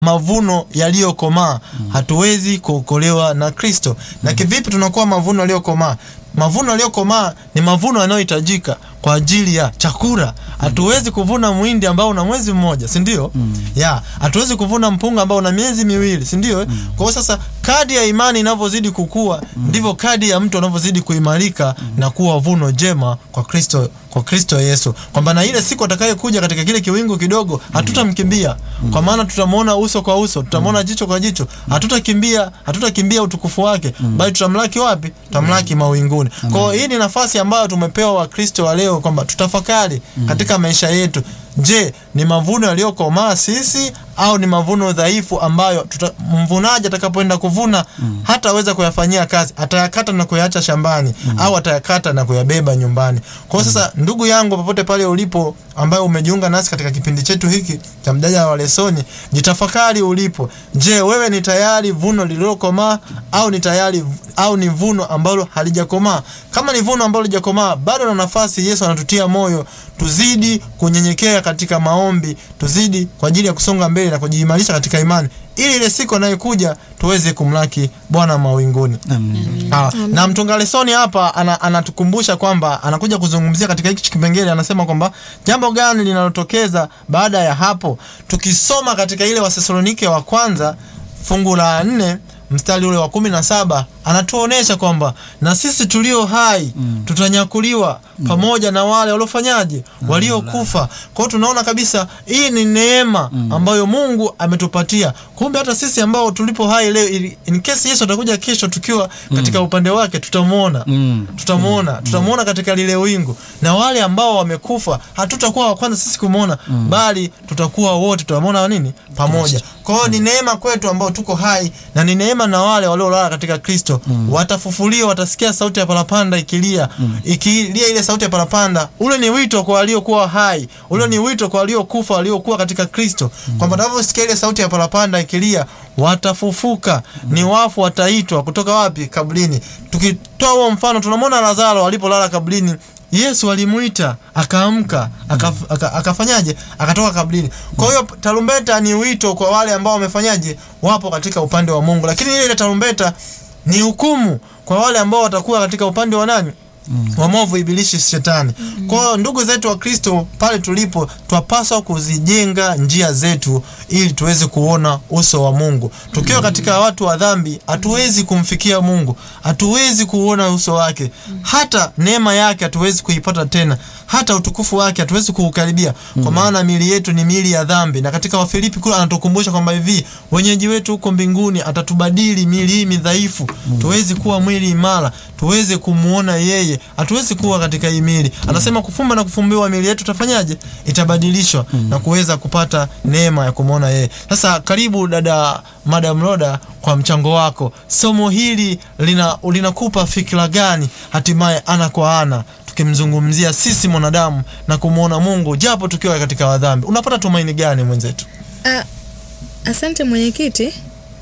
mavuno yaliyokomaa hatuwezi kuokolewa na Kristo. Na kivipi tunakuwa mavuno yaliyokomaa? Mavuno yaliyokomaa ni mavuno yanayohitajika kwa ajili ya chakula. Hatuwezi kuvuna mwindi ambao una mwezi mmoja, si ndio? Ya, hatuwezi kuvuna mpunga ambao una miezi miwili, si ndio? Kwa hiyo sasa kadi ya imani inavyozidi kukua, ndivyo kadi ya mtu anavyozidi kuimarika na kuwa vuno jema kwa Kristo kwa Kristo Yesu, kwamba na ile siku atakayekuja katika kile kiwingu kidogo hatutamkimbia, kwa maana tutamwona uso kwa uso, tutamwona jicho kwa jicho, hatutakimbia hatutakimbia utukufu wake, bali tutamlaki wapi? Tutamlaki mawinguni. Kwa hiyo hii ni nafasi ambayo tumepewa Wakristo wa leo kwamba tutafakari katika maisha yetu. Je, ni mavuno yaliyokomaa sisi au ni mavuno dhaifu ambayo tuta, mvunaji atakapoenda kuvuna hataweza kuyafanyia kazi, atayakata na kuyaacha shambani au atayakata na kuyabeba nyumbani. Kwa hiyo sasa, ndugu yangu, popote pale ulipo, ambayo umejiunga nasi katika kipindi chetu hiki cha mjadala wa lesoni, jitafakari ulipo. Je, wewe ni tayari vuno lililokomaa au ni tayari au ni vuno ambalo halijakomaa? Kama ni vuno ambalo halijakomaa, bado na nafasi. Yesu anatutia moyo tuzidi kunyenyekea katika maombi, tuzidi kwa ajili ya kusonga mbele na kujiimarisha katika imani, ili ile siku anayokuja tuweze kumlaki Bwana mawinguni. Ah, na mtunga lesoni hapa ana, anatukumbusha kwamba anakuja kuzungumzia katika hiki kipengele, anasema kwamba jambo gani linalotokeza baada ya hapo. Tukisoma katika ile Wathesalonike wa kwanza fungu la nne mstari ule wa kumi na saba anatuonesha kwamba na sisi tulio hai tutanyakuliwa pamoja na wale waliofanyaje, waliokufa. Kwa hiyo tunaona kabisa hii ni neema ambayo Mungu ametupatia. Kumbe hata sisi ambao tulipo hai leo, ili- in case Yesu atakuja kesho tukiwa katika upande wake, tutamwona tutamwona tutamwona katika lile wingu, na wale ambao wamekufa hatutakuwa wa kwanza sisi kumwona, bali tutakuwa wote tutamwona nini pamoja. Kwa hiyo ni neema kwetu ambao tuko hai, na ni neema na wale waliolala katika Kristo watafufuliwa, watasikia sauti ya parapanda ikilia, ikilia ile sauti ya parapanda. Ule ni wito kwa waliokuwa hai, ule ni wito kwa waliokufa, waliokuwa katika Kristo, kwamba wanaposikia ile sauti ya parapanda ikilia watafufuka, ni wafu wataitwa kutoka wapi? Kaburini. Tukitoa huo mfano, tunamwona Lazaro alipolala kaburini Yesu alimuita akaamka, akaf, aka, akafanyaje? Akatoka kaburini. Kwa hiyo tarumbeta ni wito kwa wale ambao wamefanyaje, wapo katika upande wa Mungu, lakini ile tarumbeta ni hukumu kwa wale ambao watakuwa katika upande wa nani? wa mwovu ibilishi shetani. Kwa hiyo ndugu zetu wa Kristo, pale tulipo, twapaswa kuzijenga njia zetu ili tuweze kuona uso wa Mungu. Tukiwa katika watu wa dhambi, hatuwezi kumfikia Mungu, hatuwezi kuona uso wake, hata neema yake hatuwezi kuipata tena, hata utukufu wake hatuwezi kuukaribia, kwa maana miili yetu ni miili ya dhambi. Na katika Wafilipi kule anatukumbusha kwamba hivi wenyeji wetu huko mbinguni atatubadili miili hii midhaifu, tuwezi kuwa mwili imara, tuweze kumuona yeye, hatuwezi kuwa katika hii miili. Anasema kufumba na kufumbiwa miili yetu tafanyaje? Itabadilishwa na kuweza kupata neema ya kumuona yeye. Sasa karibu dada Madam Roda kwa mchango wako. Somo hili lina linakupa fikra gani hatimaye ana kwa ana tukimzungumzia sisi mwanadamu na kumwona Mungu japo tukiwa katika wadhambi. Unapata tumaini gani mwenzetu? Ah, asante mwenyekiti.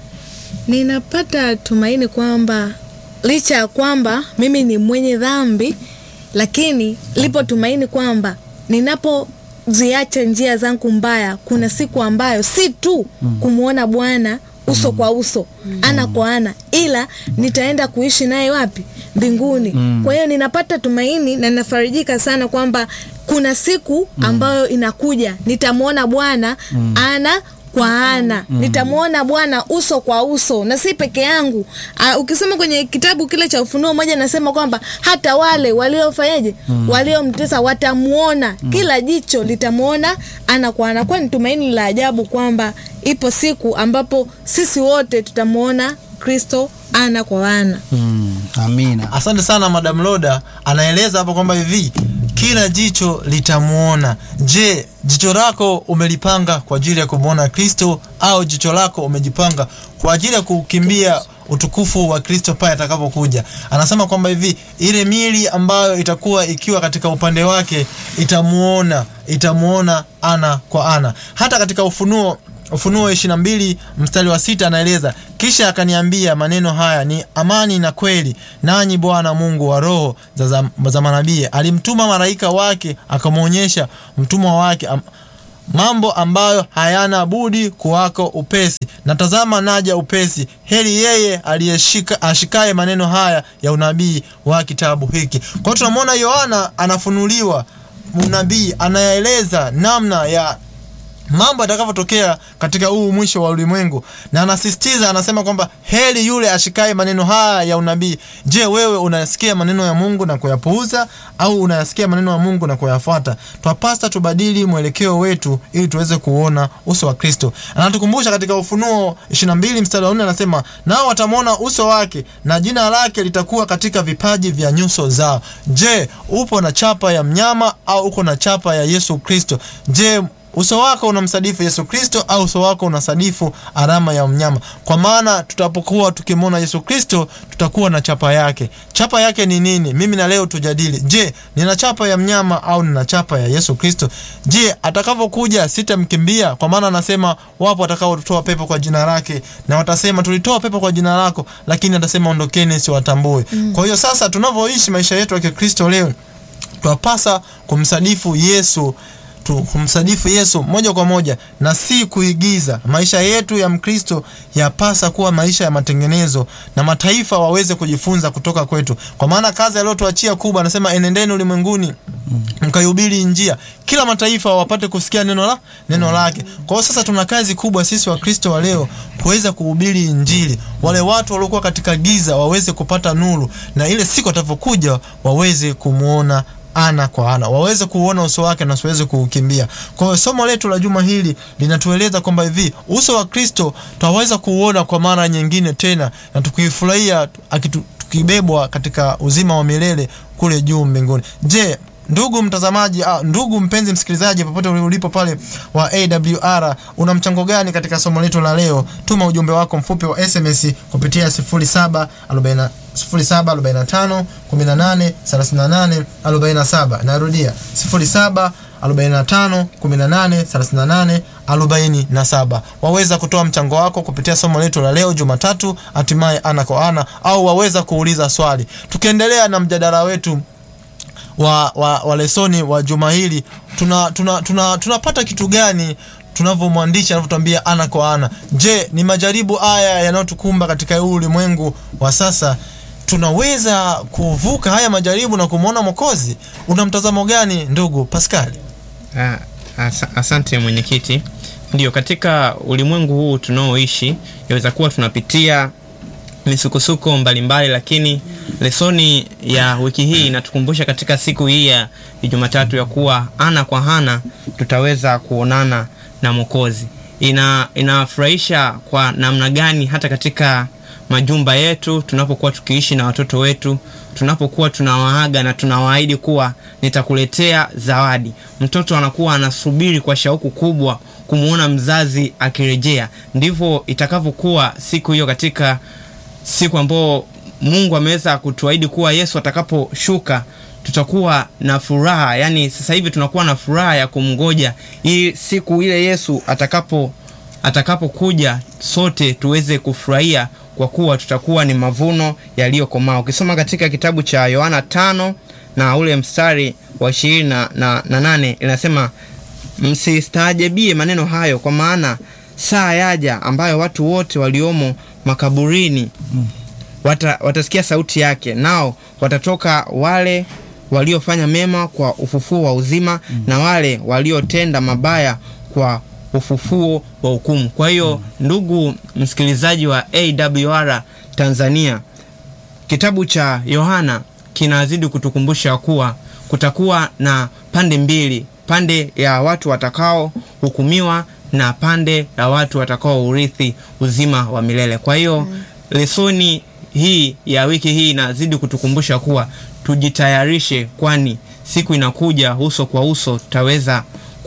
Ninapata tumaini kwamba licha ya kwamba mimi ni mwenye dhambi, lakini lipo tumaini kwamba ninapoziacha njia zangu mbaya, kuna siku ambayo si tu kumwona Bwana uso kwa uso, ana kwa ana, ila nitaenda kuishi naye wapi? Mbinguni. Kwa hiyo ninapata tumaini na ninafarijika sana kwamba kuna siku ambayo inakuja nitamwona Bwana ana kwa ana nitamwona Bwana uso kwa uso, na si peke yangu. Uh, ukisoma kwenye kitabu kile cha Ufunuo moja nasema kwamba hata wale waliofanyaje, waliomtesa watamwona, kila jicho litamwona ana kwa ana. Kwa ni tumaini la ajabu kwamba ipo siku ambapo sisi wote tutamwona Kristo ana kwa ana. Mm, amina. Asante sana Madam Loda, anaeleza hapo kwamba hivi kila jicho litamwona. Je, jicho lako umelipanga kwa ajili ya kumwona Kristo au jicho lako umejipanga kwa ajili ya kukimbia utukufu wa Kristo pale atakapokuja? Anasema kwamba hivi ile mili ambayo itakuwa ikiwa katika upande wake itamuona, itamuona ana kwa ana. Hata katika Ufunuo Ufunuo ishirini na mbili mstari wa sita anaeleza kisha akaniambia maneno haya ni amani na kweli, nanyi Bwana Mungu wa roho za, za, za manabii alimtuma malaika wake akamwonyesha mtumwa wake am, mambo ambayo hayana budi kuwako upesi. Na tazama, naja upesi. Heri yeye aliyeshika ashikaye maneno haya ya unabii wa kitabu hiki. Kwa hiyo tunamwona Yohana anafunuliwa unabii, anayaeleza namna ya mambo yatakavyotokea katika huu mwisho wa ulimwengu, na anasisitiza, anasema kwamba heri yule ashikaye maneno haya ya unabii. Je, wewe unayasikia maneno ya Mungu na kuyapuuza au unayasikia maneno ya Mungu na kuyafuata? Twapasa tubadili mwelekeo wetu ili tuweze kuona uso wa Kristo. Anatukumbusha katika Ufunuo 22 mstari wa 4, anasema nao watamwona uso wake na jina lake litakuwa katika vipaji vya nyuso zao. Je, upo na chapa ya mnyama au uko na chapa ya Yesu Kristo? Je, uso wako unamsadifu Yesu Kristo au uso wako unasadifu alama ya mnyama? Kwa maana tutapokuwa tukimwona Yesu Kristo tutakuwa na chapa yake. Chapa yake ni nini? Mimi na leo tujadili. Je, nina chapa ya mnyama au nina chapa ya Yesu Kristo? Je, atakavyokuja sitamkimbia? Kwa maana anasema wapo watakaotoa pepo kwa jina lake na watasema tulitoa pepo kwa jina lako, lakini atasema ondokeni, siwatambue. Mm. Kwa hiyo sasa tunavyoishi maisha yetu ya Kikristo leo twapasa kumsadifu Yesu tu kumsadifu Yesu moja kwa moja na si kuigiza. Maisha yetu ya Mkristo yapasa kuwa maisha ya matengenezo na mataifa waweze kujifunza kutoka kwetu, kwa maana kazi aliyotuachia kubwa, anasema enendeni ulimwenguni mkaihubiri njia, kila mataifa wapate kusikia neno la neno lake. Kwa hiyo sasa tuna kazi kubwa sisi Wakristo wa leo kuweza kuhubiri Injili, wale watu waliokuwa katika giza waweze kupata nuru, na ile siku watakapokuja waweze kumwona ana kwa ana waweze kuuona uso wake na siweze kuukimbia. Kwa hiyo somo letu la juma hili linatueleza kwamba hivi uso wa Kristo twaweza kuuona kwa mara nyingine tena na tukifurahia tukibebwa katika uzima wa milele kule juu mbinguni. Je, ndugu mtazamaji, ah, ndugu mpenzi msikilizaji, popote ulipo pale wa AWR, una mchango gani katika somo letu la leo? Tuma ujumbe wako mfupi wa SMS kupitia 0740 0745 18 38 47. Narudia 07 45 18 38 47. Waweza kutoa mchango wako kupitia somo letu la leo Jumatatu, hatimaye ana kwa ana, au waweza kuuliza swali. Tukiendelea na mjadala wetu wa, wa, wa lesoni wa juma hili tunapata tuna, tuna, tuna kitu gani tunavyomwandisha anavyotuambia ana kwa ana. Je, ni majaribu haya yanayotukumba katika huu ulimwengu wa sasa tunaweza kuvuka haya majaribu na kumwona Mwokozi? Una mtazamo gani ndugu Pascal? Ah, as asante mwenyekiti. Ndio, katika ulimwengu huu tunaoishi yaweza kuwa tunapitia misukosuko mbalimbali, lakini lesoni ya wiki hii inatukumbusha katika siku hii ya Jumatatu ya kuwa ana kwa ana tutaweza kuonana na Mwokozi. Ina inafurahisha kwa namna gani hata katika majumba yetu tunapokuwa tukiishi na watoto wetu, tunapokuwa tunawaaga na tunawaahidi kuwa nitakuletea zawadi, mtoto anakuwa anasubiri kwa shauku kubwa kumwona mzazi akirejea. Ndivyo itakavyokuwa siku hiyo, katika siku ambayo Mungu ameweza kutuahidi kuwa Yesu atakaposhuka tutakuwa na furaha. Yani sasa hivi tunakuwa na furaha ya kumngoja ili siku ile Yesu atakapo atakapokuja sote tuweze kufurahia kwa kuwa tutakuwa ni mavuno yaliyokomaa. Ukisoma katika kitabu cha Yohana tano na ule mstari wa ishirini na, na, na nane inasema msistaajabie maneno hayo, kwa maana saa yaja ambayo watu wote waliomo makaburini wata, watasikia sauti yake, nao watatoka wale waliofanya mema kwa ufufuo wa uzima mm. na wale waliotenda mabaya kwa ufufuo wa hukumu. Kwa hiyo mm. ndugu msikilizaji wa AWR Tanzania, kitabu cha Yohana kinazidi kutukumbusha kuwa kutakuwa na pande mbili, pande ya watu watakao hukumiwa na pande ya watu watakao urithi uzima wa milele. Kwa hiyo mm. lesoni hii ya wiki hii inazidi kutukumbusha kuwa tujitayarishe, kwani siku inakuja uso kwa uso tutaweza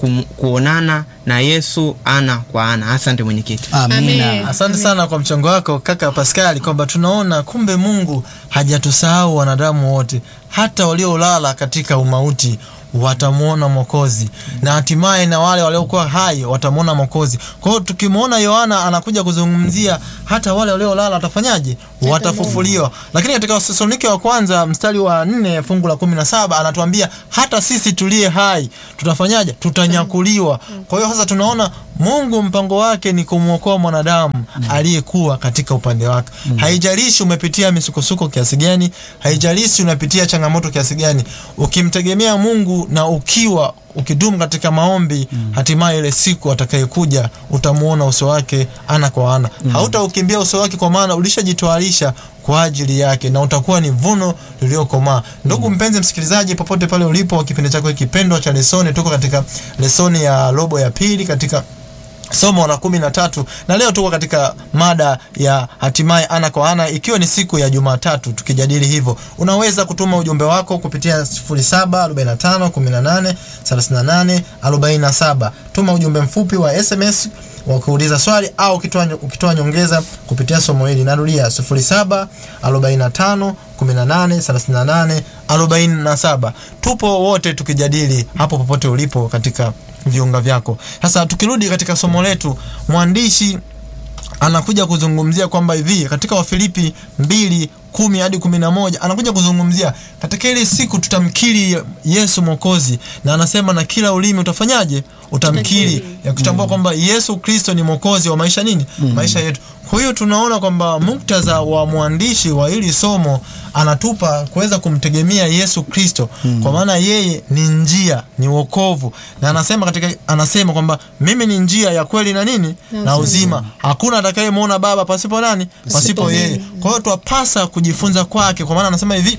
kuonana na Yesu ana kwa ana. Asante mwenyekiti. Amina. Asante sana kwa mchango wako kaka Paskali, kwamba tunaona kumbe Mungu hajatusahau wanadamu wote, hata waliolala katika umauti watamwona Mwokozi na hatimaye na wale waliokuwa hai watamwona Mwokozi. Kwa hiyo tukimwona Yohana anakuja kuzungumzia hata wale waliolala watafanyaje? Watafufuliwa. Lakini katika Wathesalonike wa kwanza mstari wa nne fungu la kumi na saba anatuambia hata sisi tuliye hai tutafanyaje? Tutanyakuliwa. Kwa hiyo sasa tunaona Mungu mpango wake ni kumwokoa mwanadamu aliyekuwa katika upande wake. Haijalishi umepitia misukosuko kiasi gani, haijalishi unapitia changamoto kiasi gani, ukimtegemea Mungu na ukiwa ukidumu katika maombi, hatimaye ile siku atakayekuja utamuona uso wake ana kwa ana. Hautaukimbia uso wake, kwa maana ulishajitwarisha kwa ajili yake na utakuwa ni vuno liliokomaa. Ndugu mpenzi msikilizaji, popote pale ulipo, kipindi chako hiki pendwa cha lesoni, tuko katika lesoni ya robo ya pili katika somo la kumi na tatu na leo tuko katika mada ya hatimaye ana kwa ana, ikiwa ni siku ya Jumatatu tukijadili hivyo. Unaweza kutuma ujumbe wako kupitia 0745 18 38 47. Tuma ujumbe mfupi wa SMS wa kuuliza swali au ukitoa ukitoa nyongeza kupitia somo hili. Narudia 07 45 18 38 47. Tupo wote tukijadili hapo popote ulipo katika viunga vyako. Sasa tukirudi katika somo letu, mwandishi anakuja kuzungumzia kwamba hivi katika Wafilipi mbili kumi hadi kumi na moja anakuja kuzungumzia katika ile siku tutamkiri Yesu Mwokozi, na anasema na kila ulimi utafanyaje? Utamkiri, ya kutambua kwamba Yesu Kristo ni mwokozi wa maisha nini, maisha yetu. Kwa hiyo tunaona kwamba muktadha wa mwandishi wa hili somo anatupa kuweza kumtegemea Yesu Kristo, kwa maana yeye ni njia, ni wokovu, na anasema katika anasema kwamba mimi ni njia ya kweli na nini na uzima, hakuna atakayemwona Baba pasipo nani? Pasipo yeye. Kwa hiyo twapasa kujifunza kwake, kwa maana anasema hivi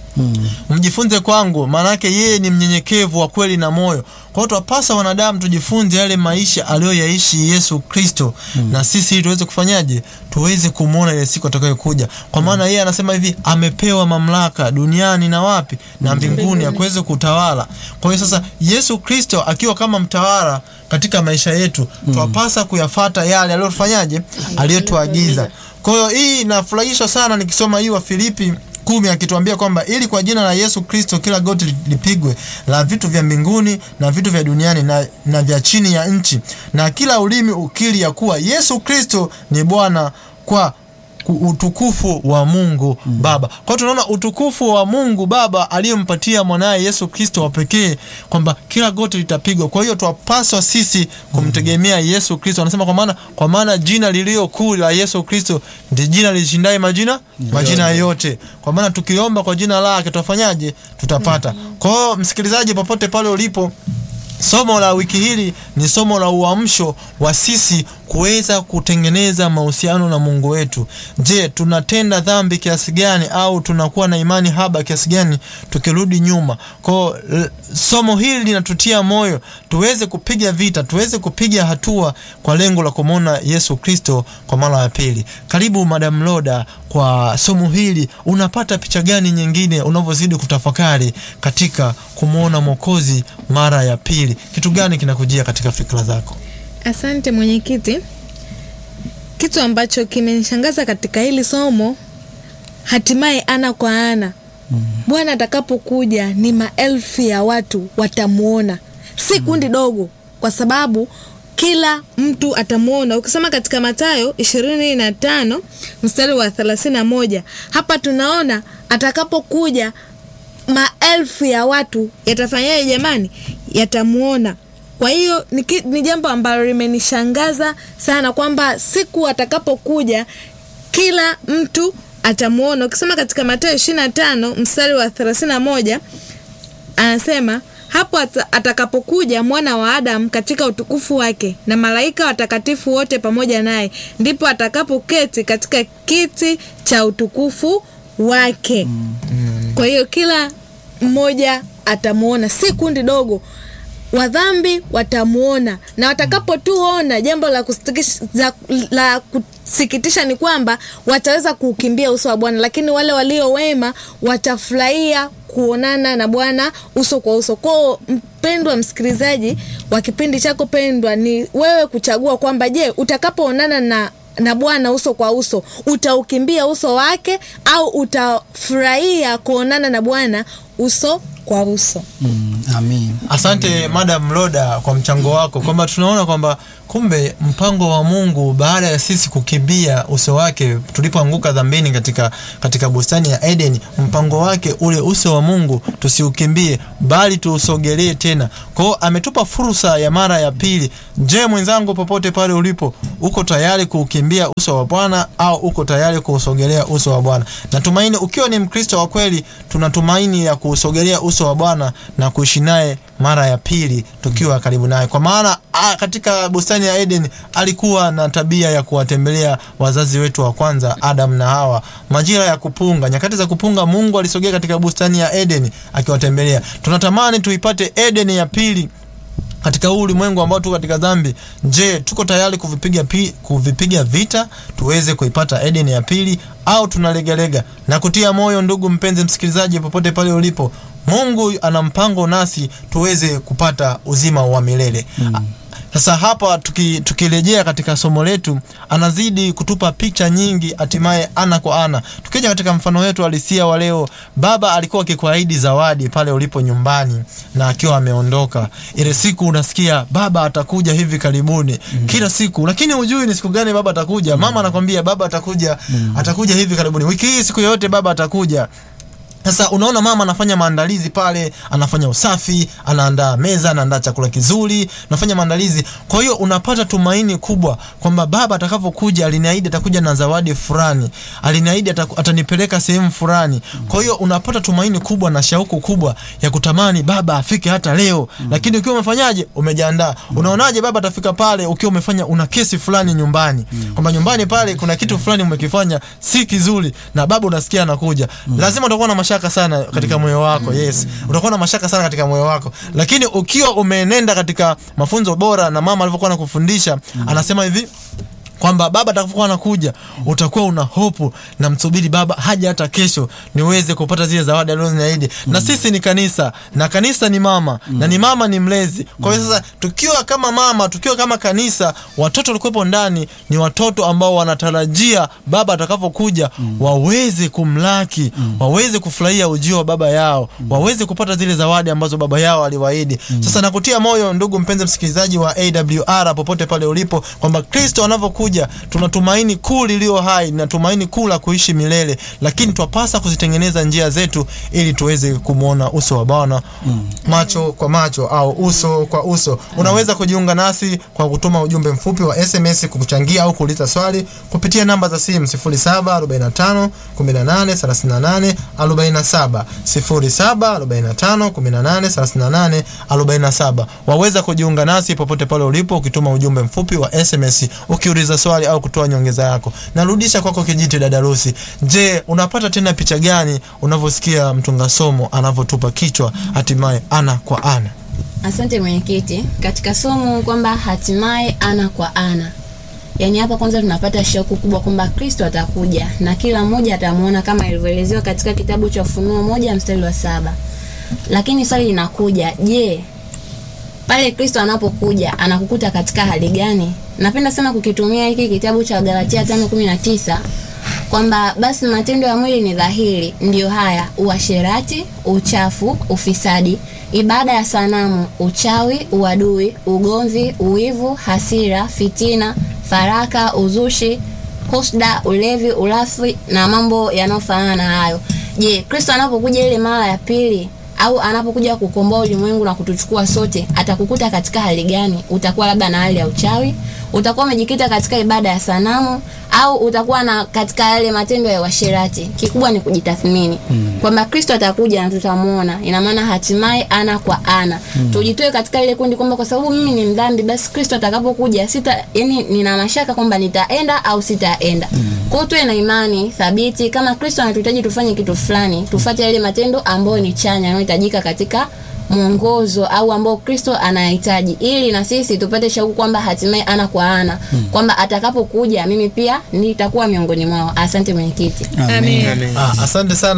mjifunze kwangu, maana yake yeye ni mnyenyekevu wa kweli na moyo. Kwa hiyo twapasa wanadamu tujifunze yale maisha aliyoyaishi Yesu Kristo, na sisi ili tuweze kufanyaje? Tuweze kumwona ile siku atakayokuja, kwa maana yeye anasema hivi, amepewa mamlaka duniani na wapi na mbinguni, akuweze kutawala. Kwa hiyo sasa Yesu Kristo akiwa kama mtawala katika maisha yetu, twapasa kuyafata yale aliyofanyaje, aliyotuagiza. Kwa hiyo hii inafurahisha sana nikisoma hii wa Filipi kumi akituambia kwamba ili kwa jina la Yesu Kristo kila goti lipigwe la vitu vya mbinguni na vitu vya duniani na, na vya chini ya nchi na kila ulimi ukiri ya kuwa Yesu Kristo ni Bwana kwa utukufu wa Mungu Baba. Kwa hiyo tunaona utukufu wa Mungu Baba aliyempatia mwanaye Yesu Kristo wa pekee kwamba kila goti litapigwa. Kwa hiyo twapaswa sisi kumtegemea Yesu Kristo. Anasema kwa maana kwa maana jina lililo kuu la Yesu Kristo ndi jina lishindaye majina majina yote. Kwa maana tukiomba kwa jina lake tutafanyaje? Tutapata. Kwa hiyo msikilizaji, popote pale ulipo Somo la wiki hili ni somo la uamsho wa sisi kuweza kutengeneza mahusiano na Mungu wetu. Je, tunatenda dhambi kiasi gani au tunakuwa na imani haba kiasi gani tukirudi nyuma? Kwa somo hili linatutia moyo tuweze kupiga vita, tuweze kupiga hatua kwa lengo la kumwona Yesu Kristo kwa mara ya pili. Karibu Madam Loda, kwa somo hili unapata picha gani nyingine unavyozidi kutafakari katika kumwona Mwokozi mara ya pili? Kitu gani kinakujia katika fikra zako? Asante mwenyekiti. Kitu ambacho kimenishangaza katika hili somo, hatimaye ana kwa ana Bwana atakapokuja ni maelfu ya watu watamwona, si kundi dogo, kwa sababu kila mtu atamwona. Ukisoma katika Mathayo ishirini na tano mstari wa thelathini na moja hapa tunaona atakapokuja maelfu ya watu yatafanyaje jamani? Yatamwona. Kwa hiyo ni, ni jambo ambalo limenishangaza sana kwamba siku atakapokuja kila mtu atamwona. Ukisoma katika Mathayo ishirini na tano mstari wa thelathini na moja anasema hapo atakapokuja mwana wa Adamu katika utukufu wake na malaika watakatifu wote pamoja naye, ndipo atakapoketi katika kiti cha utukufu wake. Kwa hiyo kila mmoja atamwona, si kundi dogo. Wadhambi watamwona, na watakapotuona, jambo la kusikitisha, la kusikitisha ni kwamba wataweza kuukimbia uso wa Bwana, lakini wale walio wema watafurahia kuonana na Bwana uso kwa uso. Kwao mpendwa msikilizaji wa kipindi chako pendwa, ni wewe kuchagua kwamba je, utakapoonana na na Bwana uso kwa uso utaukimbia uso wake au utafurahia kuonana na Bwana uso kwa uso Mm, amin. Asante Madam Loda kwa mchango wako, kwamba tunaona kwamba kumbe mpango wa Mungu baada ya sisi kukimbia uso wake tulipoanguka dhambini katika, katika bustani ya Eden, mpango wake ule uso wa Mungu tusiukimbie, bali tuusogelee tena. Kwa hiyo ametupa fursa ya mara ya pili. Je, mwenzangu, popote pale ulipo, uko tayari kuukimbia uso wa Bwana au uko tayari kuusogelea uso wa Bwana? Natumaini ukiwa ni Mkristo wa kweli, tunatumaini ya kuusogelea uso wa Bwana na kuishi naye mara ya pili tukiwa karibu naye, kwa maana a, katika bustani ya Eden alikuwa na tabia ya kuwatembelea wazazi wetu wa kwanza Adam na Hawa majira ya kupunga, nyakati za kupunga. Mungu alisogea katika bustani ya Eden akiwatembelea. Tunatamani tuipate Eden ya pili katika huu ulimwengu ambao tuko katika dhambi. Je, tuko tayari kuvipiga, pi, kuvipiga vita tuweze kuipata Eden ya pili au tunalegalega? Na kutia moyo, ndugu mpenzi msikilizaji, popote pale ulipo, Mungu ana mpango nasi tuweze kupata uzima wa milele mm. Sasa hapa tuki, tukirejea katika somo letu, anazidi kutupa picha nyingi, hatimaye ana kwa ana. Tukija katika mfano wetu halisia wa leo, baba alikuwa akikuahidi zawadi pale ulipo nyumbani na akiwa ameondoka. Ile siku unasikia baba atakuja hivi karibuni mm. kila siku, lakini hujui ni siku gani baba atakuja. Mama anakwambia baba atakuja mm. atakuja hivi karibuni, wiki hii, siku yoyote baba atakuja. Sasa unaona mama anafanya maandalizi pale, anafanya usafi, anaandaa meza, anaandaa chakula kizuri, anafanya maandalizi. Kwa hiyo unapata tumaini kubwa kwamba baba atakapokuja, aliniahidi atakuja na zawadi fulani, aliniahidi ataku- atanipeleka sehemu fulani. Kwa hiyo unapata tumaini kubwa na shauku kubwa ya kutamani baba afike hata leo. Lakini ukiwa umefanyaje, umejiandaa. Unaonaje baba atafika pale ukiwa umefanya una kesi fulani nyumbani, kwamba nyumbani pale kuna kitu fulani umekifanya si kizuri, na baba unasikia anakuja, lazima utakuwa na mashaka sana katika moyo wako. Yes, utakuwa na mashaka sana katika moyo wako, lakini ukiwa umeenenda katika mafunzo bora na mama alivyokuwa anakufundisha, anasema hivi kwamba baba atakapokuwa anakuja utakuwa una hopu na msubiri baba haja hata kesho niweze kupata zile zawadi alizoniahidi. Na sisi ni kanisa na kanisa ni mama na ni mama ni mlezi. Kwa hiyo sasa tukiwa kama mama, tukiwa kama kanisa, watoto walikuwepo ndani ni watoto ambao wanatarajia baba atakapokuja waweze kumlaki, waweze kufurahia ujio wa baba yao, waweze kupata zile zawadi ambazo baba yao aliwaahidi. Sasa nakutia moyo ndugu mpenzi msikilizaji wa AWR popote pale ulipo kwamba Kristo anavyokuja tuna tumaini kuu lilio hai na tumaini kuu la kuishi milele, lakini twapasa kuzitengeneza njia zetu ili tuweze kumwona uso wa Bwana macho kwa macho au uso kwa uso. Unaweza kujiunga nasi kwa kutuma ujumbe mfupi wa SMS kukuchangia au kuuliza swali kupitia namba za simu 0745 18 38 47 0745 18 38 47. Waweza kujiunga nasi popote pale ulipo ukituma ujumbe mfupi wa SMS ukiuliza swali au kutoa nyongeza yako. Narudisha kwako kijiti dada Rusi. Je, unapata tena picha gani unavyosikia mtunga somo anavyotupa kichwa hatimaye ana kwa ana? Asante mwenyekiti, katika somo kwamba hatimaye ana kwa ana, yaani hapa kwanza tunapata shauku kubwa kwamba Kristo atakuja na kila mmoja atamuona kama ilivyoelezewa katika kitabu cha Ufunuo moja mstari wa saba. Lakini swali linakuja, je, pale Kristo anapokuja anakukuta katika hali gani? Napenda sana kukitumia hiki kitabu cha Galatia 5:19 kwamba basi matendo ya mwili ni dhahiri, ndiyo haya: uasherati, uchafu, ufisadi, ibada ya sanamu, uchawi, uadui, ugomvi, uwivu, hasira, fitina, faraka, uzushi, husda, ulevi, ulafi na mambo yanayofanana na hayo. Je, Kristo anapokuja ile mara ya pili au anapokuja kukomboa ulimwengu na kutuchukua sote, atakukuta katika hali gani? Utakuwa labda na hali ya uchawi, utakuwa umejikita katika ibada ya sanamu, au utakuwa na katika yale matendo ya uasherati. Kikubwa ni kujitathmini mm. kwamba Kristo atakuja na tutamuona. Ina maana hatimaye ana kwa ana mm. tujitoe katika ile kundi kwamba kwa sababu mimi ni mdhambi, basi Kristo atakapokuja sita, yani nina mashaka kwamba nitaenda au sitaenda mm. kwa hiyo tuwe na imani thabiti, kama Kristo anatuhitaji tufanye kitu fulani, tufuate yale matendo ambayo ni chanya yanayohitajika katika mwongozo au ambao Kristo anahitaji ili na sisi tupate shauku kwamba hatimaye ana kwa ana hmm. kwamba atakapokuja mimi pia nitakuwa miongoni mwao. Asante mwenyekiti. Amen. Amen. Ah, asante sana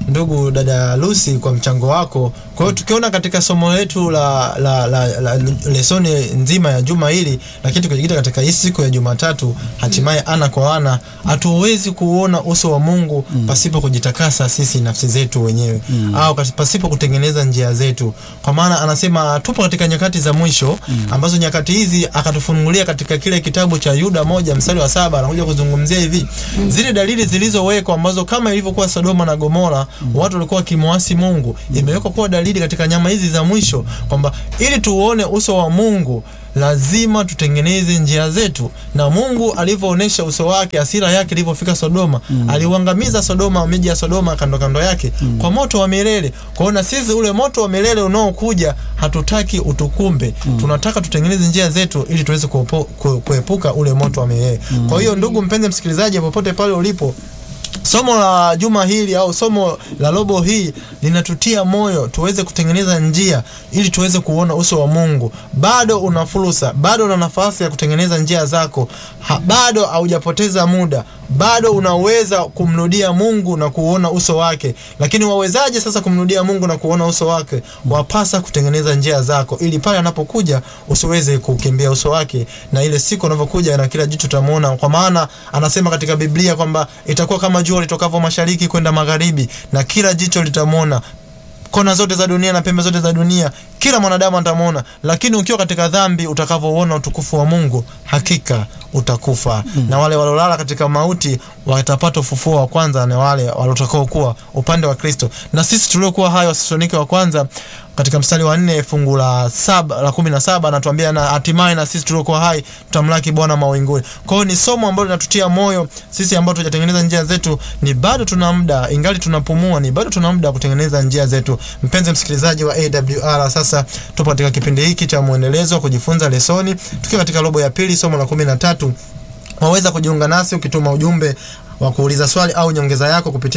ndugu dada Lucy kwa mchango wako. Kwa hiyo tukiona katika somo letu la, la, la, la lesoni nzima ya juma hili, lakini tukijikita katika hii siku ya Jumatatu, hatimaye ana kwa ana, hatuwezi kuona uso wa Mungu pasipo kujitakasa sisi nafsi zetu wenyewe au kasi- pasipo kutengeneza njia zetu, kwa maana anasema tupo katika nyakati za mwisho ambazo nyakati hizi akatufunulia katika kile kitabu cha Yuda moja mstari wa saba anakuja kuzungumzia hivi zile dalili zilizowekwa ambazo kama ilivyokuwa Sodoma na Gomora watu walikuwa wakimwasi Mungu, imewekwa kuwa dalili katika nyama hizi za mwisho kwamba ili tuone uso wa Mungu lazima tutengeneze njia zetu, na Mungu alivyoonesha uso wake, hasira yake ilivyofika Sodoma, aliuangamiza Sodoma, miji ya Sodoma kando kando yake kwa moto wa milele. Kwa hiyo na sisi ule moto wa milele unaokuja hatutaki utukumbe, tunataka tutengeneze njia zetu ili tuweze kuopo- ku- kuepuka ule moto wa milele. Kwa hiyo ndugu mpenzi msikilizaji, popote pale ulipo somo la juma hili au somo la robo hii linatutia moyo tuweze kutengeneza njia ili tuweze kuona uso wa Mungu. Bado una fursa, bado una nafasi ya kutengeneza njia zako ha, bado haujapoteza muda, bado unaweza kumrudia Mungu na kuona uso wake. Lakini wawezaje sasa kumrudia Mungu na kuona uso wake? Wapasa kutengeneza njia zako, ili pale anapokuja usiweze kukimbia uso wake, na ile siku anavyokuja na kila jicho tamuona, kwa maana anasema katika Biblia kwamba itakuwa kama jua litokavyo mashariki kwenda magharibi, na kila jicho litamwona kona zote za dunia na pembe zote za dunia, kila mwanadamu atamwona. Lakini ukiwa katika dhambi, utakavyoona utukufu wa Mungu, hakika utakufa. Na wale walolala katika mauti watapata ufufuo wa kwanza, na wale waliotakao kuwa upande wa Kristo. Na sisi tuliokuwa hayo, Wathesalonike wa kwanza katika mstari wa nne fungu la saba la kumi na saba anatuambia na hatimaye na sisi tuliokuwa hai tutamlaki Bwana mawinguni. Kwa hiyo ni somo ambalo linatutia moyo sisi ambao tujatengeneza njia zetu, ni bado tuna muda, ingali tunapumua, ni bado tuna muda wa kutengeneza njia zetu. Mpenzi msikilizaji wa AWR, sasa tupo katika kipindi hiki cha mwendelezo wa kujifunza lesoni, tukiwa katika robo ya pili, somo la kumi na tatu. Waweza kujiunga nasi ukituma ujumbe wa kuuliza swali au nyongeza yako kupitia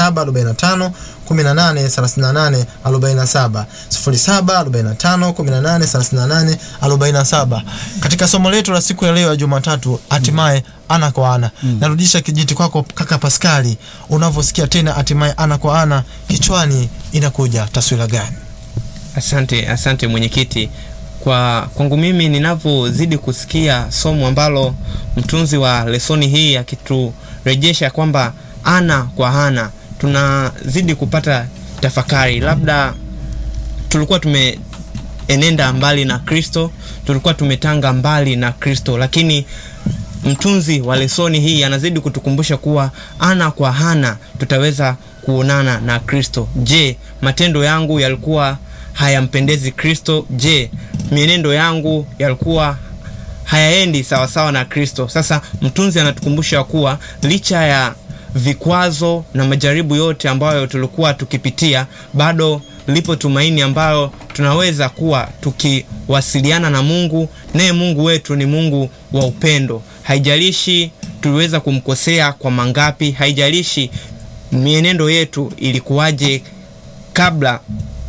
0745 18 38 47 0745 18 38 47. Katika somo letu la siku ya leo ya Jumatatu, hatimaye ana kwa ana. Narudisha kijiti kwako kaka Paskali, unavyosikia tena hatimaye ana kwa ana, kichwani inakuja taswira gani? Asante, asante mwenyekiti. Kwa kwangu mimi ninavyozidi kusikia somo ambalo mtunzi wa lesoni hii akiturejesha kwamba ana kwa ana, tunazidi kupata tafakari. Labda tulikuwa tumeenenda mbali na Kristo, tulikuwa tumetanga mbali na Kristo, lakini mtunzi wa lesoni hii anazidi kutukumbusha kuwa ana kwa ana tutaweza kuonana na Kristo. Je, matendo yangu yalikuwa hayampendezi Kristo? Je, mienendo yangu yalikuwa hayaendi sawasawa na Kristo? Sasa mtunzi anatukumbusha kuwa licha ya vikwazo na majaribu yote ambayo tulikuwa tukipitia, bado lipo tumaini ambayo tunaweza kuwa tukiwasiliana na Mungu, naye Mungu wetu ni Mungu wa upendo. Haijalishi tuliweza kumkosea kwa mangapi, haijalishi mienendo yetu ilikuwaje kabla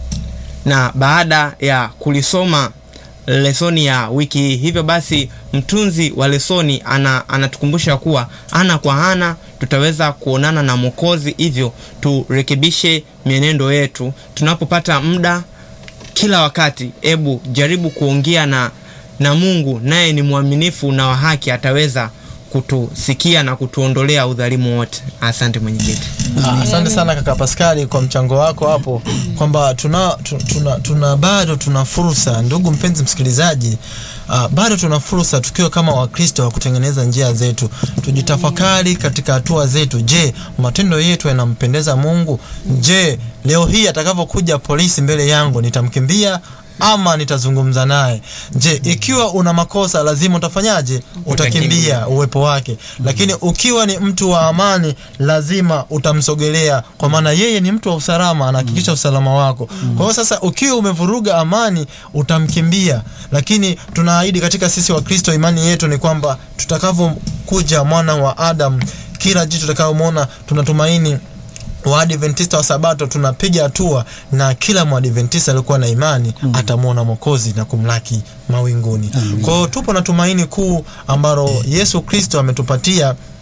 na baada ya kulisoma lesoni ya wiki hii. Hivyo basi mtunzi wa lesoni ana, anatukumbusha kuwa ana kwa ana tutaweza kuonana na Mwokozi, hivyo turekebishe mienendo yetu tunapopata muda. Kila wakati, ebu jaribu kuongea na, na Mungu, naye ni mwaminifu na wa haki, ataweza kutusikia na kutuondolea udhalimu wote. Asante mwenyekiti. Ah, Asante sana kaka Paskali kwa mchango wako hapo, kwamba tuna, tu- tuna, tuna bado tuna fursa, ndugu mpenzi msikilizaji, ah, bado tuna fursa tukiwa kama Wakristo wa kutengeneza njia zetu, tujitafakari katika hatua zetu. Je, matendo yetu yanampendeza Mungu? Je, leo hii atakavyokuja polisi mbele yangu nitamkimbia ama nitazungumza naye? Je, ikiwa una makosa lazima utafanyaje? Utakimbia uwepo wake. Lakini ukiwa ni mtu wa amani, lazima utamsogelea, kwa maana yeye ni mtu wa usalama, anahakikisha usalama wako. Kwa hiyo sasa, ukiwa umevuruga amani, utamkimbia. Lakini tunaahidi katika sisi wa Kristo, imani yetu ni kwamba tutakavyokuja mwana wa Adam, kila jicho tutakayomwona, tunatumaini Waadventista wa Sabato tunapiga hatua na kila Mwadventista alikuwa na imani atamwona Mwokozi na kumlaki mawinguni. Kwa hiyo tupo na tumaini kuu ambalo Yesu Kristo ametupatia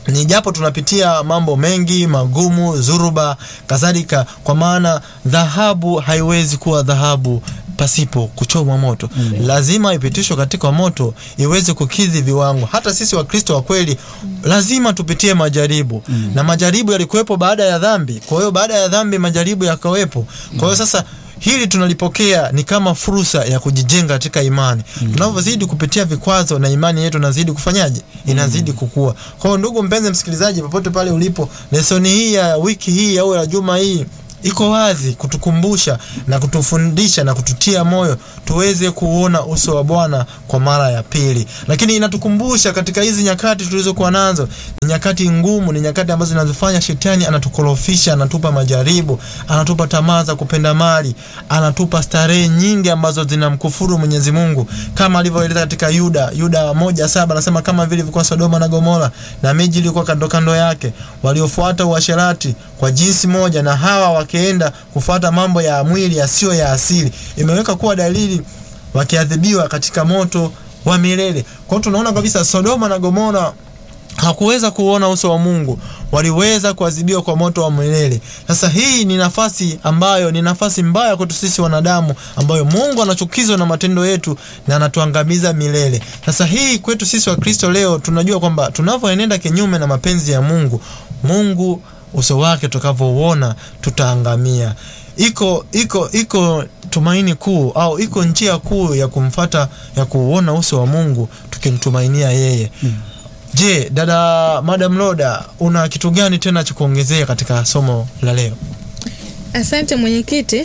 ni japo tunapitia mambo mengi magumu zuruba kadhalika kwa maana dhahabu haiwezi kuwa dhahabu pasipo kuchomwa moto lazima ipitishwe katika moto iweze kukidhi viwango hata sisi wakristo wa kweli lazima tupitie majaribu na majaribu yalikuwepo baada ya dhambi kwa hiyo baada ya dhambi majaribu yakawepo kwa hiyo sasa hili tunalipokea ni kama fursa ya kujijenga katika imani tunavyozidi kupitia vikwazo na imani yetu inazidi kufanyaje inazidi kukua kwa hiyo ndugu mpenzi msikilizaji popote pale ulipo lesoni hii ya wiki hii au ya juma hii iko wazi kutukumbusha na kutufundisha na kututia moyo tuweze kuona uso wa bwana kwa mara ya pili lakini inatukumbusha katika hizi nyakati tulizokuwa nazo ni nyakati ngumu ni nyakati ambazo zinazofanya shetani anatukorofisha anatupa majaribu anatupa tamaa za kupenda mali anatupa starehe nyingi ambazo zinamkufuru mwenyezi mungu kama alivyoeleza katika yuda yuda moja saba anasema kama vile ilivyokuwa sodoma na gomora na miji ilikuwa kando kando yake waliofuata uasherati kwa jinsi moja na hawa wakienda kufuata mambo ya mwili yasiyo ya asili imeweka kuwa dalili wakiadhibiwa katika moto wa milele kwa hiyo tunaona kabisa sodoma na gomora hakuweza kuona uso wa mungu waliweza kuadhibiwa kwa moto wa milele sasa hii ni nafasi ambayo ni nafasi mbaya kwetu sisi wanadamu ambayo mungu anachukizwa na matendo yetu na anatuangamiza milele sasa hii kwetu sisi wakristo leo tunajua kwamba tunavyoenenda kinyume na mapenzi ya mungu mungu uso wake tutakavyouona tutaangamia iko iko iko tumaini kuu au iko njia kuu ya kumfata ya kuuona uso wa mungu tukimtumainia yeye mm. je dada madam loda una kitu gani tena cha kuongezea katika somo la leo Asante mwenyekiti,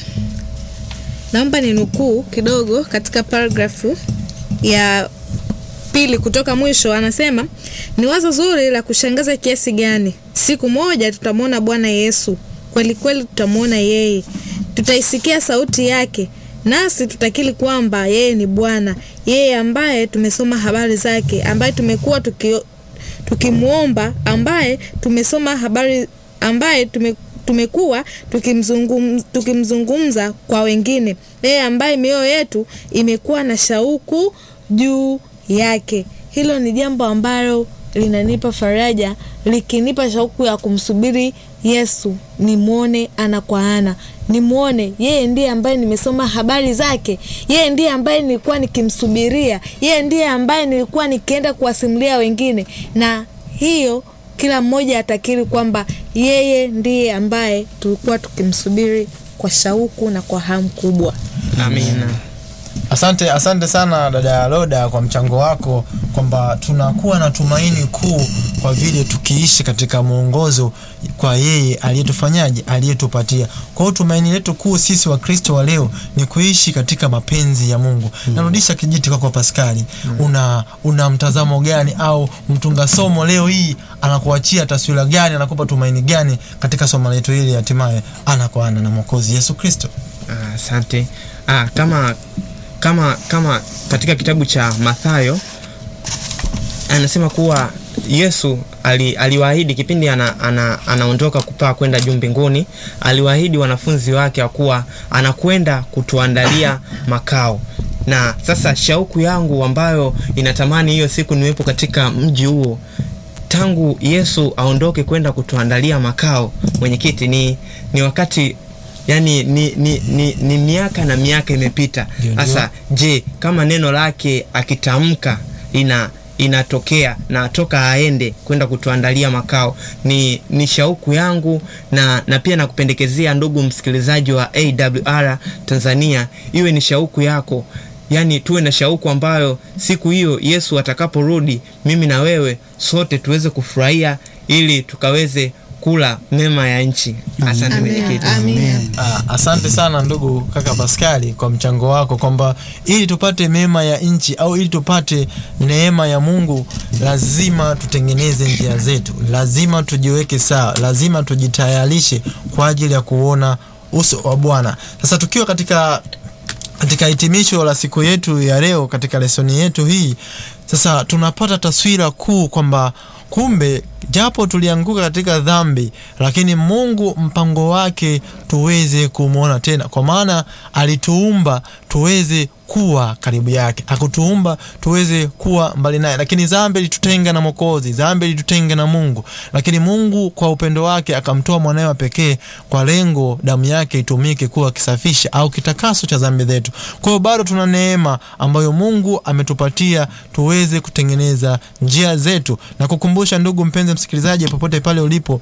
naomba ni nukuu kidogo katika paragrafu ya pili kutoka mwisho. Anasema ni wazo zuri la kushangaza kiasi gani, siku moja tutamwona Bwana Yesu kweli kweli, tutamwona yeye, tutaisikia sauti yake, nasi tutakiri kwamba yeye ni Bwana, yeye ambaye tumesoma habari zake, ambaye tumekuwa tuki, tukimwomba, ambaye tumesoma habari, ambaye tume tumekuwa tukimzungum, tukimzungumza kwa wengine, yeye ambaye mioyo yetu imekuwa na shauku juu yake. Hilo ni jambo ambalo linanipa faraja, likinipa shauku ya kumsubiri Yesu, nimwone ana kwa ana, nimwone yeye ndiye ambaye nimesoma habari zake, yeye ndiye ambaye nilikuwa nikimsubiria, yeye ndiye ambaye nilikuwa nikienda kuwasimulia wengine, na hiyo kila mmoja atakiri kwamba yeye ndiye ambaye tulikuwa tukimsubiri kwa shauku na kwa hamu kubwa. amina asante asante sana dada loda kwa mchango wako kwamba tunakuwa na tumaini kuu kwa vile tukiishi katika mwongozo kwa yeye aliyetufanyaje aliyetupatia kwa hiyo tumaini letu kuu sisi wakristo wa leo ni kuishi katika mapenzi ya mungu mm. narudisha kijiti kwako paskali mm. una una mtazamo gani au mtunga somo leo hii anakuachia taswira gani anakupa tumaini gani katika somo letu hili hatimaye ana kwa ana na mwokozi yesu kristo Ah, asante ah, kama kama kama katika kitabu cha mathayo anasema kuwa yesu ali, aliwaahidi kipindi ana, ana, anaondoka kupaa kwenda juu mbinguni aliwaahidi wanafunzi wake wa kuwa anakwenda kutuandalia makao na sasa shauku yangu ambayo inatamani hiyo siku niwepo katika mji huo tangu yesu aondoke kwenda kutuandalia makao mwenyekiti ni, ni wakati yani ni, ni, ni, ni miaka na miaka imepita Ndio, ndio. sasa je kama neno lake akitamka ina inatokea na atoka aende kwenda kutuandalia makao ni, ni shauku yangu na, na pia nakupendekezea ndugu msikilizaji wa awr tanzania iwe ni shauku yako yaani tuwe na shauku ambayo siku hiyo yesu atakaporudi mimi na wewe sote tuweze kufurahia ili tukaweze kula mema ya nchi asante mwenyekiti Amina. Ah, asante sana ndugu kaka Paskali kwa mchango wako kwamba ili tupate mema ya nchi au ili tupate neema ya Mungu lazima tutengeneze njia zetu, lazima tujiweke sawa, lazima tujitayarishe kwa ajili ya kuona uso wa Bwana. Sasa tukiwa katika katika hitimisho la siku yetu ya leo katika lesoni yetu hii sasa tunapata taswira kuu kwamba kumbe japo tulianguka katika dhambi, lakini Mungu mpango wake tuweze kumwona tena, kwa maana alituumba tuweze kuwa karibu yake, akutuumba tuweze kuwa mbali naye. Lakini dhambi ilitutenga na Mwokozi, dhambi ilitutenga na Mungu, lakini Mungu kwa upendo wake akamtoa mwanawe wa pekee kwa lengo damu yake itumike kuwa kisafisha au kitakaso cha dhambi zetu. Kwa hiyo bado tuna neema ambayo Mungu ametupatia tuweze kutengeneza njia zetu, na kukumbusha ndugu mpenzi msikilizaji, popote pale ulipo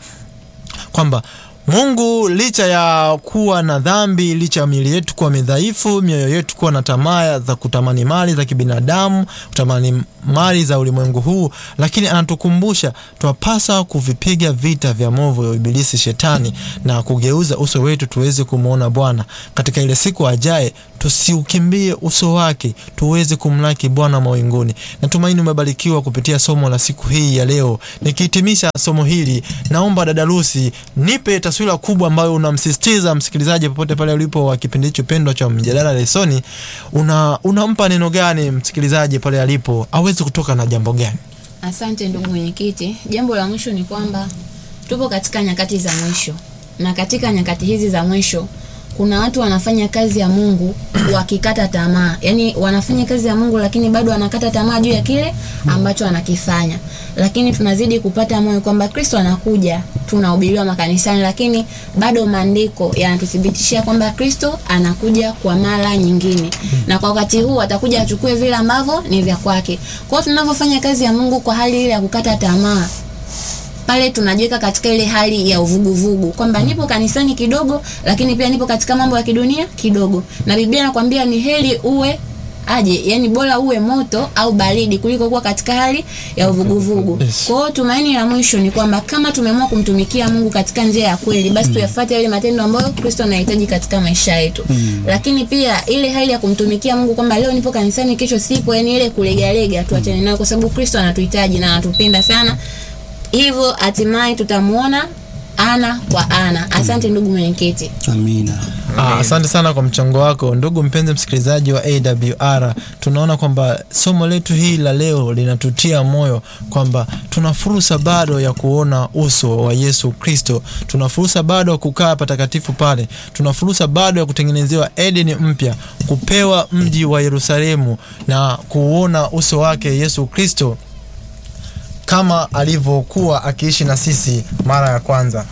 kwamba Mungu licha ya kuwa na dhambi, licha ya miili yetu kuwa midhaifu, mioyo yetu kuwa na tamaa za kutamani mali za kibinadamu, kutamani mali za ulimwengu huu, lakini anatukumbusha twapasa kuvipiga vita vya movu ya ibilisi shetani na kugeuza uso wetu tuweze kumwona Bwana katika ile siku ajaye. Tusiukimbie uso wake, tuweze kumlaki Bwana mawinguni. Natumaini umebarikiwa kupitia somo la siku hii ya leo. Nikihitimisha somo hili, naomba dada Lucy nipe taswira kubwa ambayo unamsisitiza msikilizaji popote pale ulipo wa kipindi hicho pendwa cha mjadala lesoni. Una unampa neno gani msikilizaji pale alipo aweze kutoka na jambo gani? Asante ndugu mwenyekiti. Jambo la mwisho ni kwamba tupo katika nyakati za mwisho, na katika nyakati hizi za mwisho kuna watu wanafanya kazi ya Mungu wakikata tamaa, yaani wanafanya kazi ya Mungu lakini bado wanakata tamaa juu ya kile ambacho wanakifanya. Lakini tunazidi kupata moyo kwamba Kristo anakuja, tunahubiriwa makanisani, lakini bado maandiko yanatuthibitishia kwamba Kristo anakuja kwa mara nyingine, na kwa wakati huu atakuja achukue vile ambavyo ni vya kwake. Kwa hiyo tunavyofanya kazi ya Mungu kwa hali ile ya kukata tamaa pale tunajiweka katika ile hali ya uvuguvugu kwamba nipo kanisani kidogo, lakini pia nipo katika mambo ya kidunia kidogo, na Biblia inakwambia ni heri uwe aje, yani bora uwe moto au baridi kuliko kuwa katika hali ya uvuguvugu. Yes. Kwa hiyo tumaini la mwisho ni kwamba kama tumeamua kumtumikia Mungu katika njia ya kweli, basi tuyafuate yale matendo ambayo Kristo anahitaji katika maisha yetu. Lakini pia ile hali ya kumtumikia Mungu kwamba leo nipo kanisani, kesho sipo, yani ile kulegalega, tuachane nayo, kwa sababu Kristo anatuhitaji na anatupenda sana hivyo hatimaye tutamuona ana kwa ana. Asante ndugu mwenyekiti. Amina. Ah, asante sana kwa mchango wako ndugu mpenzi msikilizaji wa AWR. Tunaona kwamba somo letu hili la leo linatutia moyo kwamba tuna fursa bado ya kuona uso wa Yesu Kristo. Tuna fursa bado ya kukaa patakatifu pale. Tuna fursa bado ya kutengenezewa Edeni mpya, kupewa mji wa Yerusalemu na kuona uso wake Yesu Kristo kama alivyokuwa akiishi na sisi mara ya kwanza.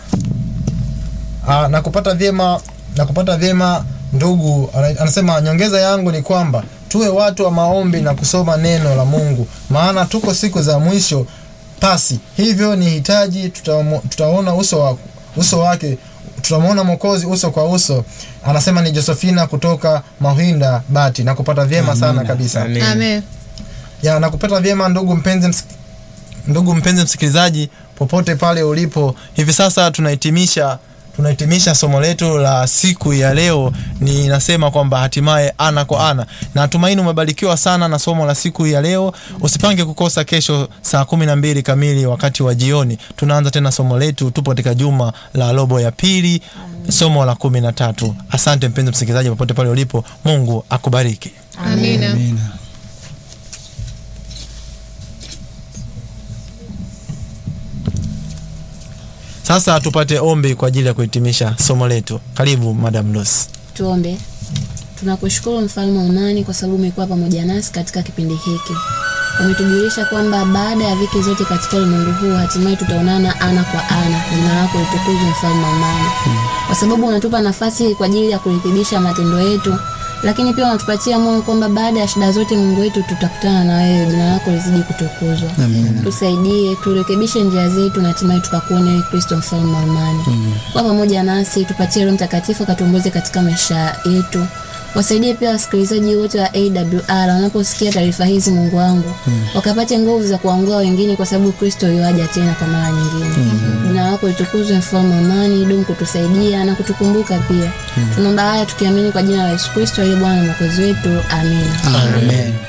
Aa, na kupata vyema na kupata vyema ndugu ana- anasema nyongeza yangu ni kwamba tuwe watu wa maombi na kusoma neno la Mungu maana tuko siku za mwisho pasi hivyo ni hitaji tutamo- tutaona uso wa, uso wake tutamwona mwokozi uso kwa uso anasema ni Josephina kutoka Mahinda Bati na kupata vyema sana Amina. kabisa Amen. Amen. ya nakupata vyema ndugu mpenzi msik... ndugu mpenzi msikilizaji popote pale ulipo hivi sasa tunahitimisha tunahitimisha somo letu la siku ya leo ni nasema kwamba hatimaye ana kwa ana na tumaini umebarikiwa sana na somo la siku ya leo usipange kukosa kesho saa kumi na mbili kamili wakati wa jioni tunaanza tena somo letu tupo katika juma la robo ya pili somo la kumi na tatu asante mpenzi msikilizaji popote pale ulipo mungu akubariki Amina. Amina. sasa tupate ombi kwa ajili ya kuhitimisha somo letu karibu madam Lucy. Tuombe. Tunakushukuru mfalme wa amani kwa sababu umekuwa pamoja nasi katika kipindi hiki. Umetujulisha kwamba baada ya viki zote katika ulimwengu huu hatimaye tutaonana ana kwa ana. Jina lako litukuzwe mfalme wa amani. Kwa sababu unatupa nafasi kwa ajili ya kurekebisha matendo yetu, lakini pia unatupatia moyo kwamba baada ya shida zote Mungu wetu tutakutana na wewe. Jina lako lizidi kutukuzwa. Amina. Tusaidie, turekebishe njia zetu na hatimaye tukakuone wewe Kristo mfalme wa amani. Kwa pamoja nasi, tupatie Roho Mtakatifu akatuongoze katika maisha yetu. Wasaidie pia wasikilizaji wote wa AWR wanaposikia taarifa hizi, Mungu wangu, wakapate nguvu za kuwaongoa wengine, kwa sababu Kristo yuaja tena kwa mara nyingine. Jina lako litukuzwe, mfalme wa amani, dumu kutusaidia na kutukumbuka pia. Tunaomba haya tukiamini kwa jina la Yesu Kristo aliye Bwana na Mwokozi wetu, amina. Amen.